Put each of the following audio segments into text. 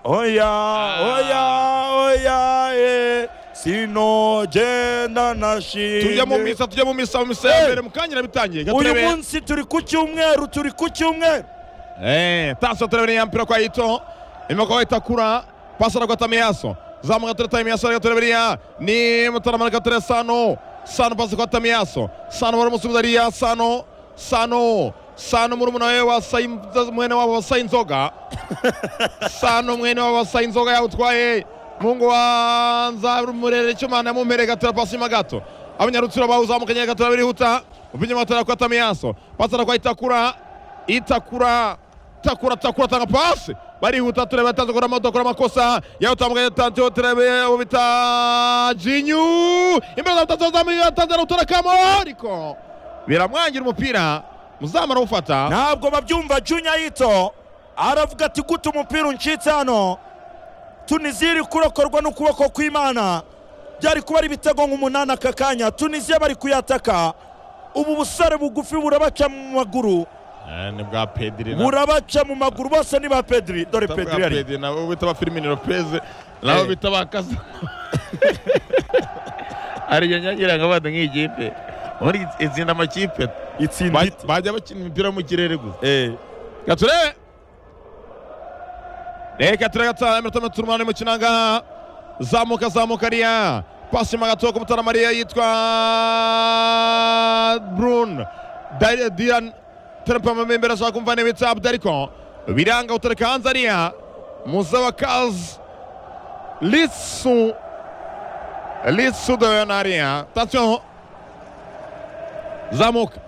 Oya, oya, oya, eh, sinogenda na tujya mu shimwe. misa tujya mu misa mu misa ya mbere mukanyira bitangiye Uyu gaturebe munsi turi ku cyumweru, turi ku cyumweru. Eh, taso turabona ya mpira kwa Ito. Imekuwa itakura pasa na kwa Tamiaso. Zamu katika Tamiaso ya turabona ni mtaramana katika Sano. Sano pasa kwa Tamiaso. Sano wala musubizaria Sano. Sano. Sano murumuna wewe wa Saim mwene wa Sainzoga. Sano mwene wa Sainzoga yautwaye Mungu wanza murere chomana yamumere gatera pasi magato. Abanyarutsiro bawuzamukanye gatera birihuta. Upinya matara kwa Tamiaso. Pasa na kwa Itakura itakura takura takura tanga pasi barihuta turebe atanze gukora amato akora amakosa yawutambukanye atanze turebe ubita jinyu imbere za mutazo zamuye atanze arawutora kamo ariko biramwangira umupira muzamu arawufata ntabwo babyumva junya yito aravuga ati gute umupira uncitse hano tuniziri kurokorwa n'ukuboko kw'imana byari kuba ari ibitego nk'umunani aka kanya tunisiya bari kuyataka ubu busore bugufi burabaca mu maguru ni bwa pediri burabaca mu maguru bose ni ba pediri dore pediri ari nabo bita ba firimini lopez nabo bita ba kasa ariyo nyagira ngo abana nk'ikipe muri itsinda amakipe itsinda ite. bajya bakina imipira yo mu kirere gusa Eh, gature reka turagatanga iminota mirongo itatu n'umunani mu kinanga zamuka zamuka ariya pasi mu gatoya k'umutara mariya yitwa brun Dari- diran terapamamo imbere ashaka kumva niba itabwa ariko biranga utareka hanze ariya muzaba kazi lisu lisu doyo na ariya tansiyo zamuka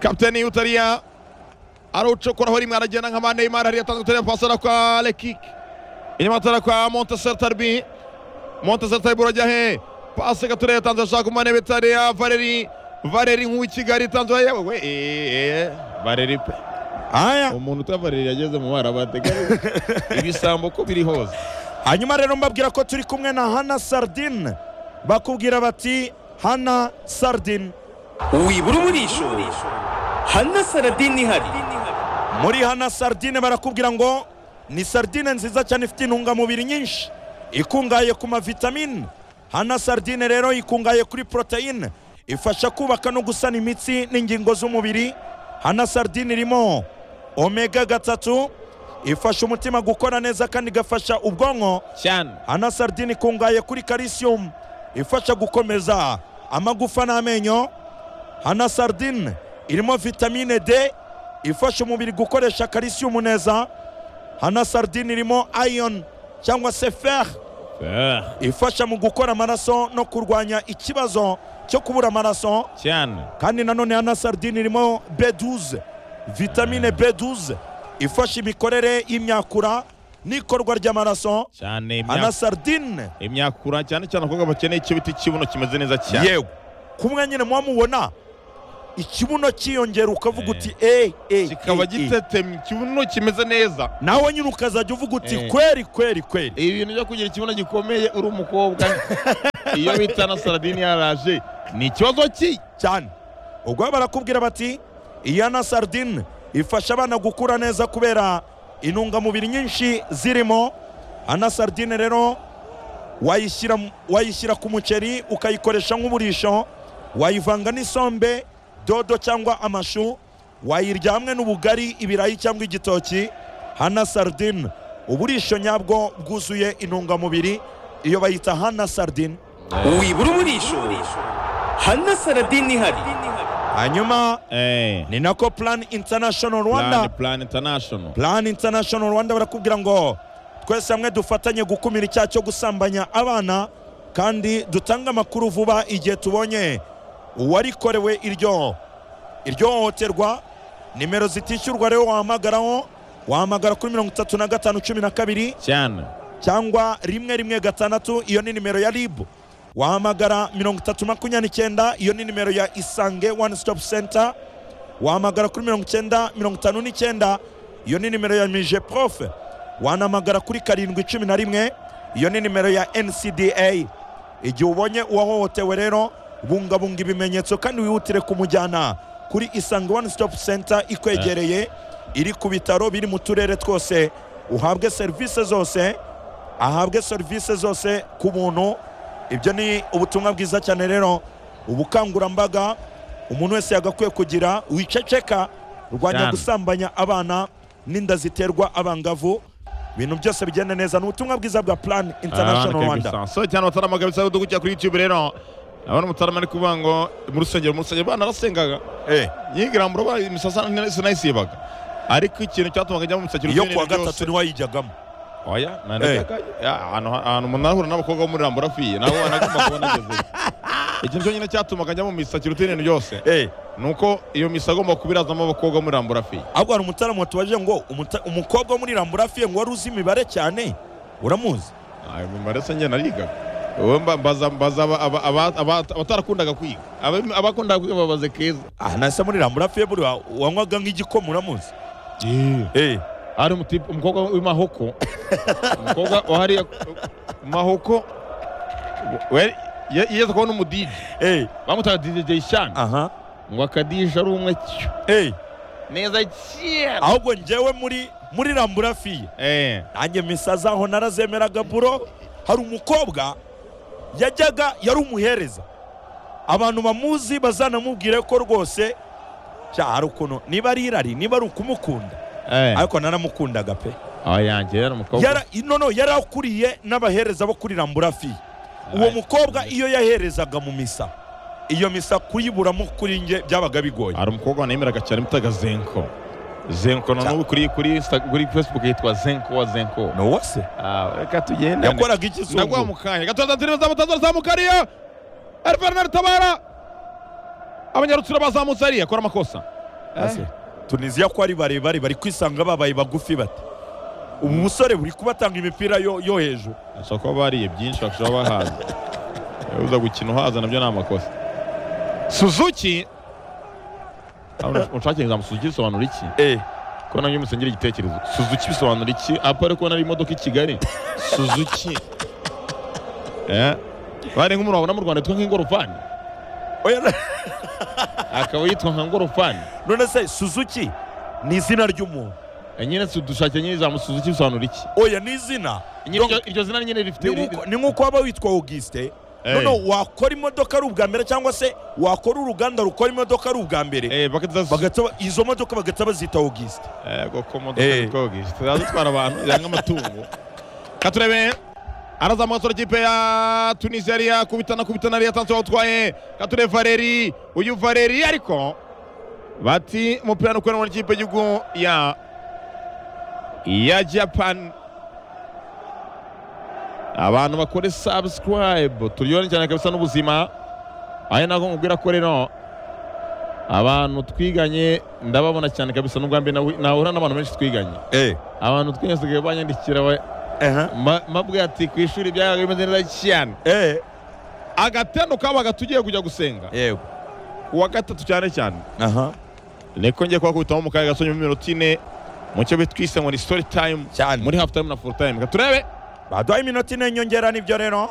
kapiteni utariya arawucokoraho rimwe aragenda nka Neymar hariya atanze uturere pasara kwa Lekik inyuma atara kwa Montserrat Tarbi Montserrat Tarbi urajya he pasi gaturere atanze ashaka umane bitare ya Valeri Valeri nk'uwi Kigali atanze we we eh Valeri pe aya umuntu uta Valeri yageze mu bara bateganya ibisambo ko biri hose hanyuma rero mbabwira ko turi kumwe na hana sardine bakubwira bati hana sardine wibura umurisho hana saradini ihari muri hana sardine barakubwira ngo ni sardine nziza cyane ifite intungamubiri nyinshi ikungahaye ku mavitamine hana sardine rero ikungahaye kuri poroteyine ifasha kubaka no gusana imitsi n'ingingo z'umubiri hana sardine irimo omega gatatu ifasha umutima gukora neza kandi igafasha ubwonko cyane hana sardine ikungahaye kuri calcium ifasha gukomeza amagufa n'amenyo hana sardine irimo vitamine d ifasha umubiri gukoresha calcium neza hana sardine irimo iron cyangwa se fer ifasha mu gukora amaraso no kurwanya ikibazo cyo kubura amaraso cyane kandi nanone hana sardine irimo B12 vitamine B12 ifasha imikorere y'imyakura n'ikorwa ry'amaraso cyane hana sardine imyakura cyane cyane abakobwa bakeneye ikibiti kibuno kimeze neza cyane yewe kumwe nyine muba mubona ikibuno cyiyongera ukavuga Eh. uti eh eh kikaba eh, eh." gitetemye ikibuno kimeze neza nawe nyine ukazajya uvuga uti Eh. kweri kweri kweri ibi bintu byo kugira ikibuno gikomeye uri umukobwa iyo bita na saradini yaraje ni ikibazo ki cyane ubwo barakubwira bati iya na sardine ifasha abana gukura neza kubera intungamubiri nyinshi zirimo ana sardine rero wayishyira mu- wayishyira ku muceri ukayikoresha nk'uburisho wayivanga n'isombe dodo cyangwa amashu wayirya hamwe n'ubugari ibirayi cyangwa igitoki hana sardine uburisho nyabwo bwuzuye intungamubiri iyo bayita hana sardine wibura umurisho hana saradini ihari hanyuma eh ni nako plan international rwanda plan plan international plan international rwanda barakubwira ngo twese hamwe dufatanye gukumira icyaha cyo gusambanya abana kandi dutange amakuru vuba igihe tubonye uwarikorewe iryo iryo hohoterwa nimero zitishyurwa rero wahamagaraho wahamagara kuri mirongo itatu na gatanu cumi na kabiri cyane cyangwa rimwe rimwe gatandatu iyo ni nimero ya ribu wahamagara mirongo itatu makumyabiri n'icyenda iyo ni nimero ya isange one stop center wahamagara kuri mirongo icyenda mirongo itanu n'icyenda iyo ni nimero ya mije profe wanahamagara kuri karindwi cumi na rimwe iyo ni nimero ya ncda igihe ubonye uwahohotewe rero bungabunga ibimenyetso kandi wihutire kumujyana kuri isange one stop center ikwegereye iri ku bitaro biri mu turere twose uhabwe serivisi zose ahabwe serivisi zose ku buntu ibyo ni ubutumwa bwiza cyane rero ubukangurambaga umuntu wese yagakwiye kugira wiceceka rwanya Cyane. gusambanya abana n'inda ziterwa abangavu ibintu byose bigenda neza ni ubutumwa bwiza bwa plan international rwanda so cyane abatarama kabisa aho dukujya kuri youtube rero abona umutarama ari kuvuga ngo mu rusengero mu rusengero banarasengaga Eh, yigira mu ruba imisasa sinayisibaga ariko ikintu cyatumaga njya mu musakiro iyo kuwa gatatu niwo yijyagamo oya nanajyaga ya, ahantu ahantu umuntu ahura n'abakobwa bo muri ramba urafiye nawe wanagomba kuba nagezeyo ikintu cyonyine cyatumaga njya mu misakiro ibintu byose Eh, ni uko iyo misa agomba kubirazamo abakobwa bo muri ramba urafiye ahubwo hari umutaramu watubaje ngo "Umuta- umukobwa wo muri ramburafiye ngo wari uzi imibare cyane uramuzi ayo mimaro se njye narigaga wowe mba- mbaza mbaza aba- aba- aba- aba- abatarakundaga kwiga Aba- abakundaga kwiga babaze keza aha nahise muri ramburafiye buriya wanywaga nk'igikoma uramuzi Eh, hari umutipe umukobwa w'imahoko umukobwa wahariya mahoko we- ye- yigeze kubona umudije eh, bamutaga dj shan aha ngo akadije ari umwe cyo eh. neza cyane ahubwo njyewe muri muri ramburafiye Eh, nanjye misa zaho narazemeraga buro hari umukobwa yajyaga yari umuhereza abantu bamuzi bazanamubwire ko rwose sha, hari ukuntu niba ari irari niba ari ukumukunda eh. ariko naramukundaga pe aba yanjye yari umukobwa yara nono yari akuriye n'abahereza bo kuri ramburafi uwo Alright. mukobwa iyo yaherezaga mu misa iyo misa kuyiburamo kuri njye byabaga bigoye hari umukobwa nemeraga cyane bitaga zenko zenko na Cya- n'ubu kuri kuri Insta- kuri facebook yitwa zenko wa zenko nowa se Ah, reka tugende yakoraga iki nagwa zungu mu kanya gatoza zirimo zamutaza zamukariya ari bernard tabara abanyarutsiro bazamutse ariya akora amakosa Ase, tunisiya ko ari barebare bari kwisanga babaye bagufi bate ubu musore buri kubatanga imipira yo, yo hejuru ashobora kuba bariye byinshi bashobora kuba bahaza uza gukina uhaza nabyo ni amakosa suzuki unshake ijambo suzuki bisobanura iki eh. ko nabyo musengera igitekerezo suzuki bisobanura iki apari ko nari imodoka i kigali suzuki Eh, bari nk'umuntu wabona mu rwanda yitwa nk'ingorofani Oya, na- akaba yitwa nka ngorofani none se suzuki ni izina ry'umuntu Eh, nyine si dushake nyine ijambo suzuki bisobanura iki oya ni izina Nyine iryo- iryo zina nyine rifite Ni nk'uko- ni nk'uko waba witwa augusite nono wakora imodoka ari ubwa mbere cyangwa se wakora uruganda rukora imodoka ari ubwa mbere Eh, bagahita bazi- bagahita ba- izo modoka bagahita bazita augusite Eh, goko Eh. modoka nikogi zitwara abantu yanga amatungo katurebe arazamuka asura ikipe ya tunisiya yari yakubitana kubitana ariya tansi wawutwaye kature valeri uyu valeri ariko bati umupira ni ukwerewe n'ikipe y'igihugu ya ya japan abantu bakore subscribe turyohere cyane kabisa n'ubuzima ayo nako nkubwira ko rero abantu twiganye ndababona cyane kabisa n'ubwa mbere nahu- nahura n'abantu benshi twiganye abantu twese banyandikira ba- Aha. ma- mabwe ati ku ishuri byabaga bimeze neza cyane Eh, agatendo kabaga tugiye kujya gusenga yego ku wa gatatu cyane cyane aha niko ngiye kubakubitamo mu kaga gasonye mu minota ine mu cyo bitwise ngo ni story time cyane muri half time na full time Reka turebe baduhaye iminota ine nyongera nibyo rero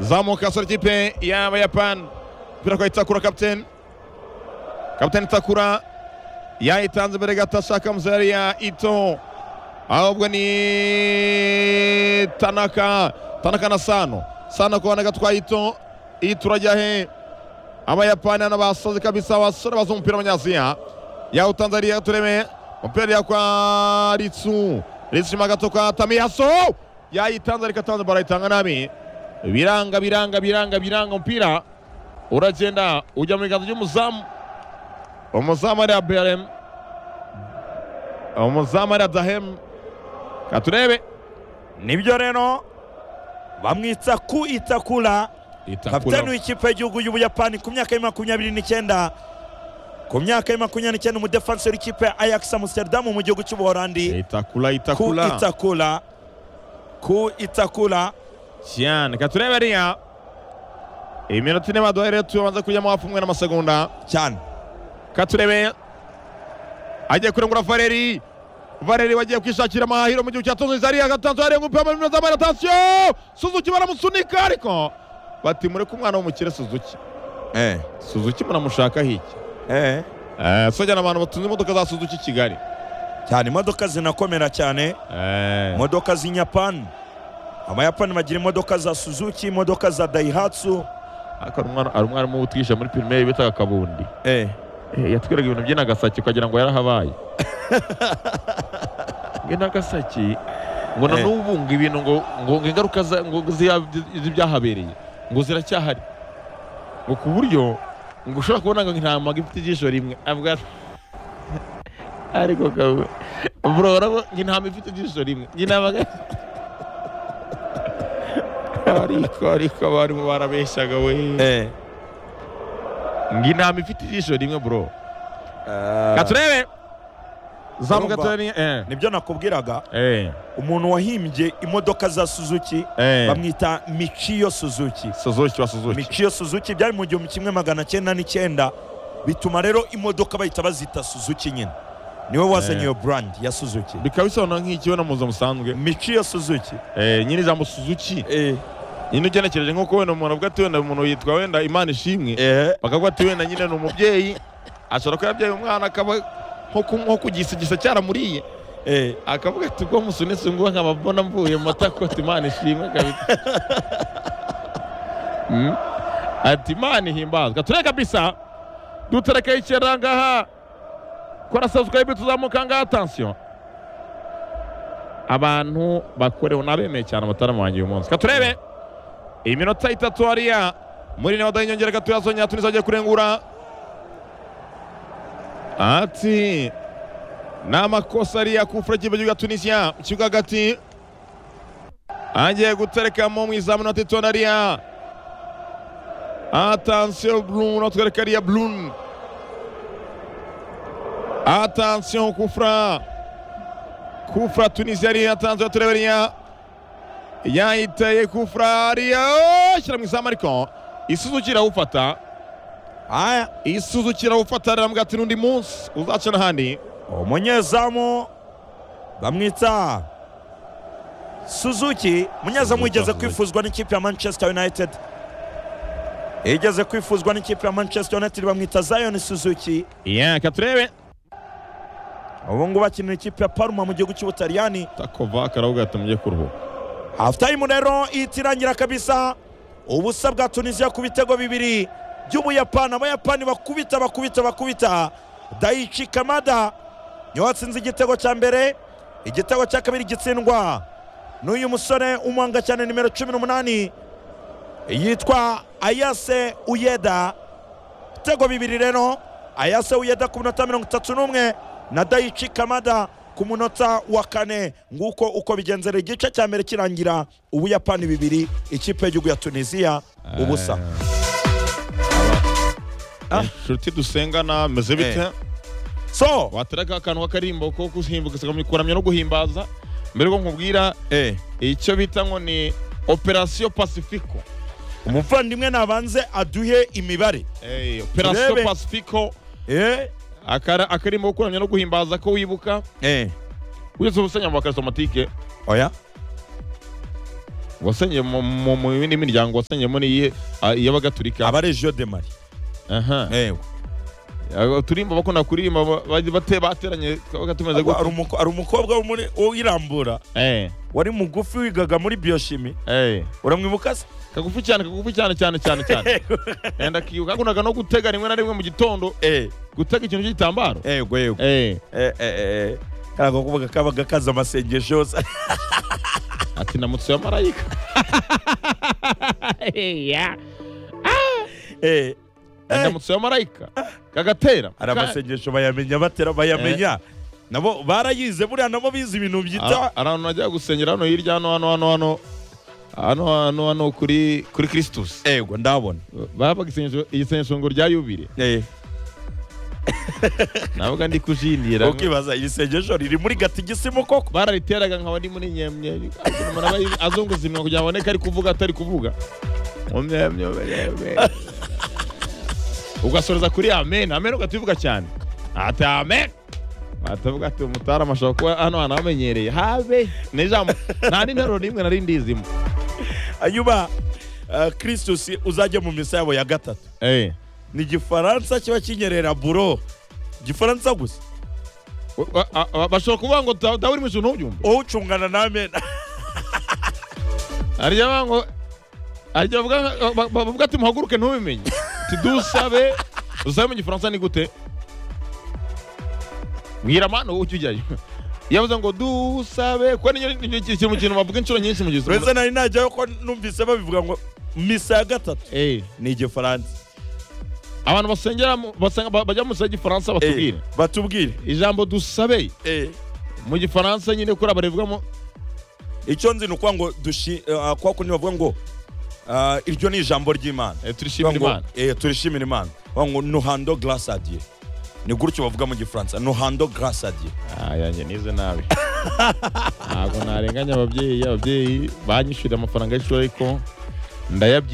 zamuka asora ikipe y'abayapani umupira kwa itakura kapiteni kapiteni itakura yayitanze imbere gato ashaka muzari ya ito ahubwo ni tanaka tanaka na sano sano kubona gatwaye ito ito urajya he abayapani hano basoze kabisa abasore bazi umupira w'abanyaziya yawutanze ariya tureme umupira ariya kwa ritsu ritsu nyuma gato kwa tamiyaso yayitanze ariko atanze barayitanga nabi biranga biranga biranga biranga umupira uragenda ujya mu biganza by'umuzamu umuzamu ariya berem umuzamu ariya dahemu katurebe nibyo rero bamwitsa ku itakura kapitani w'ikipe y'igihugu y'ubuyapani ku myaka ya makumyabiri n'icyenda ku myaka ya makumyabiri n'icyenda umudefansi w'ikipe ya ayax amsterdam mu gihugu cy'ubuholandi itakula ku itakula itakura ku itakura cyane katurebe ariya iminota ine baduhaye rero tubanza kujyamo hafi umwe n'amasegonda cyane katurebe agiye kurengura valeri valeri wagiye kwishakira amahahiro mu gihugu cya tunisiya ariya gatanzu arenga umupira muri minota ya tansiyo suzuki baramusunika ariko bati mureke umwana w'umukire suzuki suzuki muramushaka hiki eh Eh, sojyana abantu batunze imodoka za suzuki kigali cyane imodoka zinakomera cyane Eh, imodoka z'inyapani amayapani bagira imodoka za suzuki imodoka za dayihatsu ariko hari umwana- hari umwarimu utwishe muri pirimeri bitaga kabundi eh. Eh, yatwiraga ibintu by'inagasaki ukagira ngo yarahabaye nge nagasaki ngo na Eh. n'ubu ngo ibintu ngo ngo ngo ingaruka za- ngo ziya- z'ibyahabereye ngo ziracyahari ngo ku buryo ngo ushobora kubona ngo intama ifite ijisho rimwe avuga ati, ariko kawe bro urabona ngo intama ifite ijisho rimwe njye nabaga ariko ariko abarimu barabeshyaga we Eh. ngo intama ifite ijisho rimwe bro Ah, katurebe Urumva? zamuka turebe eh nibyo nakubwiraga eh umuntu wahimbye imodoka za suzuki eh bamwita michiyo suzuki suzuki wa suzuki michiyo suzuki byari mu gihumbi kimwe magana cyenda n'icyenda bituma rero imodoka bahita bazita suzuki nyine niwe wazanye Eh. iyo brand ya suzuki bikaba bisobanura nk'ikibono muzo musanzwe michiyo suzuki Eh, nyiri ijambo suzuki eh. nyine ugenekereje nk'uko wenda umuntu avuga ati wenda umuntu yitwa wenda imana ishimwe Eh. bakavuga ati wenda nyine ni umubyeyi ashobora kuba yabyaye umwana akaba nko ku- nko kugisigisa cyaramuriye Eh. akavuga ati ubwo musunitse ngo nkaba mbona mvuye mu matakoti imana ishimwe kabisa Mm. ati imana ihimbazwa tureka kabisa dutereke ikiranga ngaha kora subscribe tuzamuka ngaha atansiyo abantu bakorewe nabemeye cyane amatara wanjye uyu munsi katurebe iminota itatu hariya muri niba dayinyongera gatoya zongera tuniza agiye kurengura ati ni amakosa ariya kufura cy'igihugu cya tunisiya mu kibuga hagati agiye guterekamo mu izamu na titona ariya atansiyo burunu atwereka ariya burunu atansiyo kufura kufura tunisiya ariya atansiyo turebe ariya yayiteye kufura ariya oh, shyira mu izamu ariko isuzuki irawufata aya isuzuki irawufata aramuga ati n'undi munsi uzaca n'ahandi umunyezamu bamwita suzuki umunyezamu Suzuki wigeze Suzuki. kwifuzwa n'ikipe ya manchester united igeze kwifuzwa n'ikipe ya manchester united bamwita zion suzuki yeah, reka turebe ubu ngubu akinira ikipe ya parma mu gihugu cy'ubutaliyani takovaka aravuga ati mujye kuruhuka half time rero ihita irangira kabisa ubusa bwa tunisiya ku bitego bibiri by'ubuyapani abayapani bakubita bakubita bakubita daichi kamada niwe watsinze igitego cya mbere igitego cya kabiri gitsindwa n'uyu musore umuhanga cyane nimero cumi n'umunani yitwa ayase uyeda ibitego bibiri rero ayase uyeda ku minota mirongo itatu n'umwe na dayichi kamada ku munota wa kane nguko uko bigenzera igice cya mbere kirangira ubuyapani bibiri ikipe y'igihugu ya tunisiya ubusa Ah. inshuti dusengana meze bite Eh. so watereka akantu k'akarimbo ko guhimbuka kuramya no guhimbaza mbere ko nkubwira eh, icyo bita ngo ni operasiyo pasifiko umuvandimwe nabanze aduhe imibare Eh, operasiyo Turebe. pasifiko eh, akara- akarimbo ko kuramya no guhimbaza ko wibuka eh. wese ubusenye mu bakarisomatike oya wasenye mu- mu mu yindi miryango wasenyemo n'iyi y'abagatulika abaregio de mari aha eh. Aba- turimba bakunda kuririmba ba- ba- bate- bateranye bagatumeze ari gutya umuko- ari umukobwa wo muri- uwirambura Eh, wari mugufi wigaga muri bioshimi eh. uramwibuka se kagufi cyane kagufi cyane cyane cyane cyane enda kiyo kakundaga no gutega rimwe na rimwe mu gitondo eh, gutega ikintu cy'igitambaro yego yego eh Eh, eh, eh. karago kuvuga kabaga kaza amasengesho yose ati namutse ya marayika ya Eh, ndamutse ya marayika kagatera hari amasengesho bayamenya batera bayamenya nabo barayize buriya nabo bize ibintu byita Ara- ahantu najya gusengera hano hirya hano hano hano hano hano hano hano kuri kuri Kristus ego ndabona babaga isengesho isengesho ngo rya yubire Eh, navuga ndi kujindira ukibaza iri sengesho riri muri gatigisimu koko barariteraga nkaba ndi muri nyemye umuntu aba azunguza iminwa kugira ngo aboneke ari kuvuga atari kuvuga Mu myemye, mu myemye. ugasoreza kuri amen amen ugativuga cyane ati amen atavuga ati umutara amashaka kuba hano hantu hamenyereye habe n'ijambo nta n'interuro n'imwe nari ndizimo hanyuma eh, kristus uzajya mu misa yabo ya gatatu Eh, ni igifaransa kiba kinyerera buro gifaransa gusa Wa- a- a- bashobora kuvuga ngo dawe dawe uri mu ijuru ntubyumve wowe ucungana namena hari igihe bavuga ngo hari igihe bavuga ba- ba- bavuga ati muhaguruke ntubimenye tudusabe usabe mu gifaransa ni gute mbwira manu ujya ujyayo iyo bavuze ngo dusabe kuko ni ni- ni ikintu mu kintu bavuga inshuro nyinshi mu gifaransa uretse nari najyayo ko numvise babivuga ngo misa ya gatatu ni igifaransa abantu basengera mu- basenga- ba- bajya mu misa y'igifaransa batubwire Eh, batubwire ijambo dusabe Eh, mu gifaransa nyine kuri abarivugamo icyo nzi ni ukuvuga ngo dushi eh, kwa kundi bavuga ngo ah, iryo ni ijambo ry'imana turishimira Bavuga ngo, imana eh, turishimira imana bavuga ngo nuhando grâce à Dieu ni gutyo bavuga mu gifaransa nuhando grâce à Dieu Ah, yanjye nize nabi ntabwo narenganya ababyeyi ababyeyi banyishyurira amafaranga y'ishuri ariko ndayabyiye